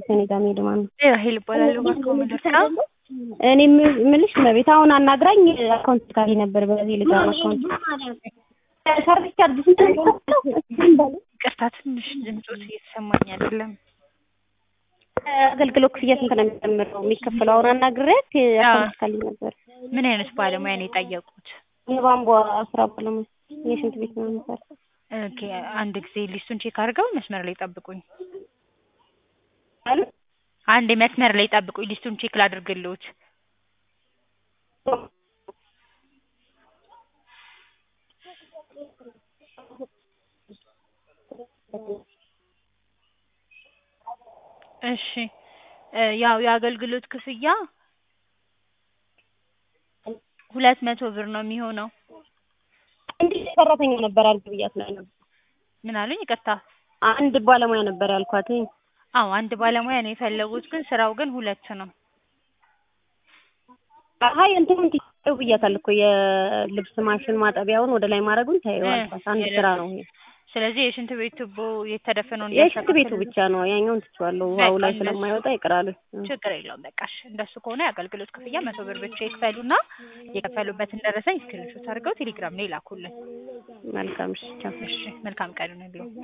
ከኔ ጋር መሄድ ማለት ነው። ራሄል እባላለሁ። እባክዎ ምን ልርዳው? እኔ የምልሽ መቤት አሁን አናግራኝ አካውንት ካሊ ነበር በዚህ ልጅ አካውንት ሰርቪስ ቻርጅ ስንት ነው? ይቅርታ ትንሽ ድምፆት እየተሰማኝ አይደለም። አገልግሎት ክፍያ ስንት ነው የሚጨምረው የሚከፈለው? አሁን አናግሬያት አካውንት ካሊ ነበር። ምን አይነት ባለሙያ ነው የጠየቁት? የቧንቧ ስራ ባለሙያ የሽንት ቤት ነው ነበር። ኦኬ አንድ ጊዜ ሊስቱን ቼክ አድርገው መስመር ላይ ጠብቁኝ። አንድ መስመር ላይ ጠብቁኝ፣ ሊስቱን ቼክ ላድርግልዎት። እሺ ያው የአገልግሎት ክፍያ ሁለት መቶ ብር ነው የሚሆነው። እንዴት ሰራተኛ ነበር አልኩ ብያት ነው ነበር። ምን አሉኝ? ይቅርታ አንድ ባለሙያ ነበር ያልኳት። አዎ አንድ ባለሙያ ነው የፈለጉት፣ ግን ስራው ግን ሁለት ነው። አይ እንትኑን ትይው ብያታል እኮ የልብስ ማሽን ማጠቢያውን ወደ ላይ ማድረጉን ታየው አልኳት። አንድ ስራ ነው ይሄ። ስለዚህ የሽንት ቤት ቱቦ የተደፈነውን የሽንት ቤቱ ብቻ ነው፣ ያኛውን ትቼዋለሁ። ውሃው ላይ ስለማይወጣ ይቅራል። ችግር የለውም። በቃ እሺ፣ እንደሱ ከሆነ የአገልግሎት ክፍያ መቶ ብር ብቻ ይክፈሉና የከፈሉበትን ደረሰኝ ስክሪንሾት አድርገው ቴሌግራም ላይ ላኩልን። መልካም እሺ፣ ቻው። እሺ፣ መልካም ቀን ይሁንልዎ።